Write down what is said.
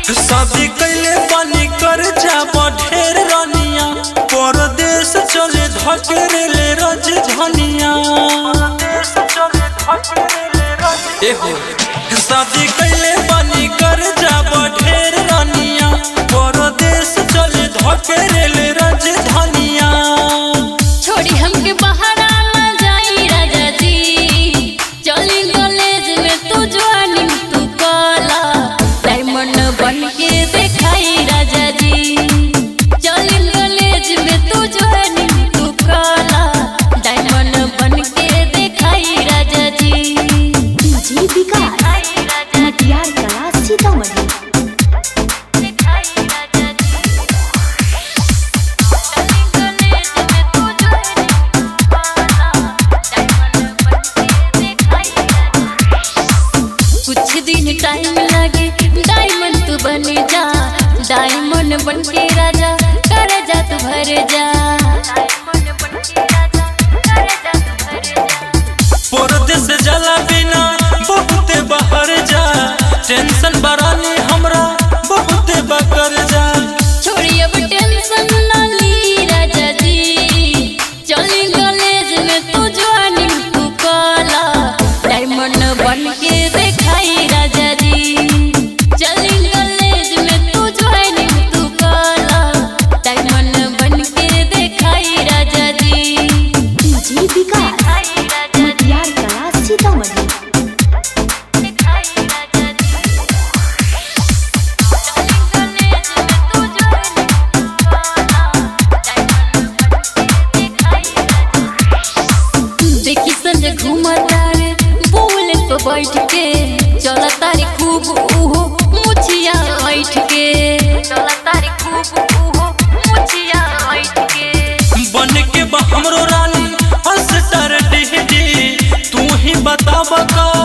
शादी कैले बनी कर जाब ढेर रनिया परदेश चले धकेले रज धनिया एहो शादी कैले बनी कर जाब ढेर रनिया परदेश चले धकेले रज धनिया छोड़ी हमके बहारा ना जाई राजा जी चली कॉलेज में तू जवानी तू काला डायमंड बन के दिखाई राजा जी चली कॉलेज में तू जवानी तू काला डायमंड बन के दिखाई राजा जी डीजे विकास मटियार कला सीतामढ़ी दिखाई राजा जी चली कॉलेज में तू जवानी तू काला कुछ दिन टाइम लगे डायमंड तू बन जा डायमंड बन के राजा कर जा तू भर जा परदेश जला बिना बहुते बाहर जा टेंशन बरानी हमरा बहुते बकर जा छोड़ी अब टेंशन ना ली राजा जी चली कॉलेज में तू जवानी तू काला डायमंड बन के दिखाई राजा जी चली कॉलेज में तू जवानी तू काला डायमंड बन के दिखाई राजा जी डीजे विकास मटियार कला सीतामढ़ी देखी संजय घूमता रे बोले तो बैठ के चला तारी खूब उहो मुछिया बैठ के चला तारी खूब उहो मुछिया बैठ के बन के बा हमरो रानी अस्टर डिहडी तू ही बताब का